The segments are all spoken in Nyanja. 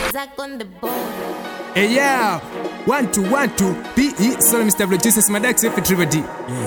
Zach on the board. Hey yeah, one two one two. P E. Sorry, Mr. Vlog. Jesus Madax F Triple D.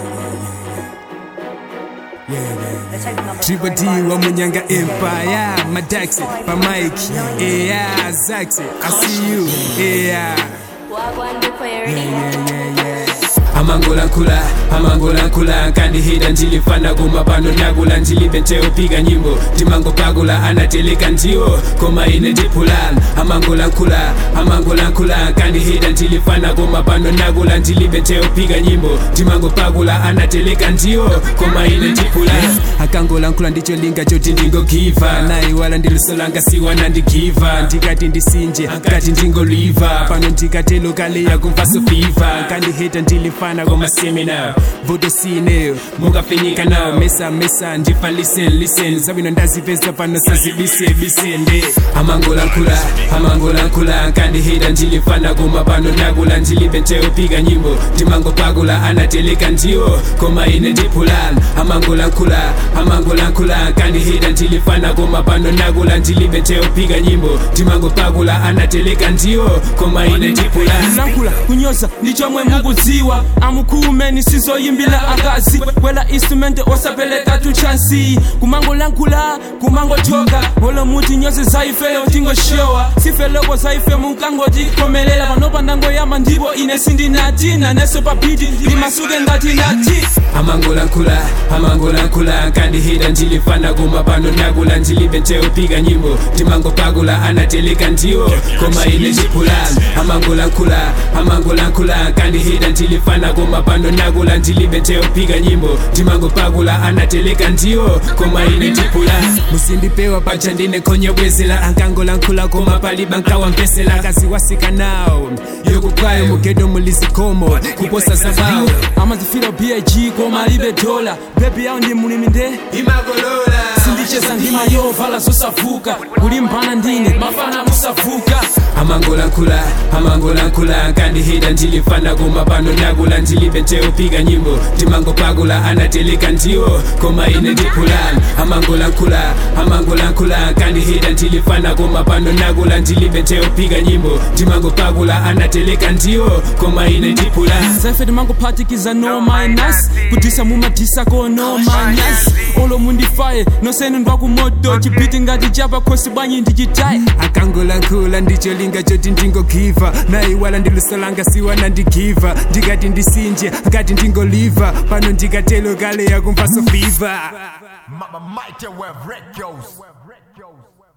Triple D wa Munyanga Empire. Madax pa Mike. Yeah, Zax. I see you. Yeah. Wagwan before you're ready. Yeah, yeah, yeah. amangolankula amangolankula nkandihida ndilifana kumapano nyakula ndilibente upiga nyimbo timangopakula anateleka ndiwo koma ine ndipulan amangolankula amangolankula nkandihida ndilifana kumapano nyakula ndilibente upiga nyimbo timangopakula anateleka ndiwo koma ine ndipulan akangolankhula ndicho linga choti ndingogiva nayi wala ndilisolanga siwana ndigiva ndikati ndisinje ngati ndingoliva pano ndikatelo kaleya kumvaso fiva nkandiheta ndilifana komasemina voto sineyo mukafinyika nawo mesa mesa ndifa listen listen zabwino ndazipeza pano sazibise bisende amangolankhula amangolankhula nkandiheta ndilifana koma pano nakula ndilibente upiga nyimbo timangopakula anateleka ndiwo koma ine ndipulan amangolankhula amangolankhula nkandiheta ndilifana koma pano nakula ndilibente upiga nyimbo timangopakula anateleka ndiwo koma ine ndipulan lankhula kunyoza ndichomwe mukudziwa amukhumeni sizoyimbila akazi kwela instrument osapeleka tuchansi kumangolankhula kumangojoka olo muti nyozi zaifeyo tingoshowa sifeloko zaife mukangotikomelela panopa ndangoyamba ndipo ine sindinati naneso papiti ndimasuke ngati nati amangolankhula amangolankhula nkandiheta ndilifana koma pano nakula ndilibente upiga nyimbo timangopakula anateleka ndiwo koma ine ndipulan amangolankhula amangolankhula nkandiheta ndilifana koma pano nakula ndilibente upiga nyimbo timangopakula anateleka ndiwo koma ine ndipulan musindipewa pacha ndine khonye bwezela ankangolankhula koma paliba nkawampesela kaziwasika nawo yokukwayo mugedo mulizikomo kuposa zabawo amazifira big koma alibe dola bebi yawo ndi mulimi nde imagolola sindicheza ndima yovala zosavuka kulimbana ndine mafana musavuka amangolankhula amangolankhula nkandiheta ndilifana koma pano nakula ndilibente upiga nyimbo timangopakula anateleka ndiwo koma ine ndipulan amangolankhula amangolankhula nkandiheta ndilifana koma pano nakula ndilibente upiga nyimbo timangopakula anateleka ndiwo koma ine ndipulan zaife timangophatikiza no minus kudisa mumadisa ko no minus olo mundifaye nosenu ndwakumoto chipiti ngati chapa khosi bwanyi ndichitaye akangolankhula ndicho linga choti ndingogiva nayi wala ndilisolanga siwana ndigiva ndikati ndisinje ngati ndingoliva pano ndikatelo kale yakumvaso fiva Mama Mighty Web Records.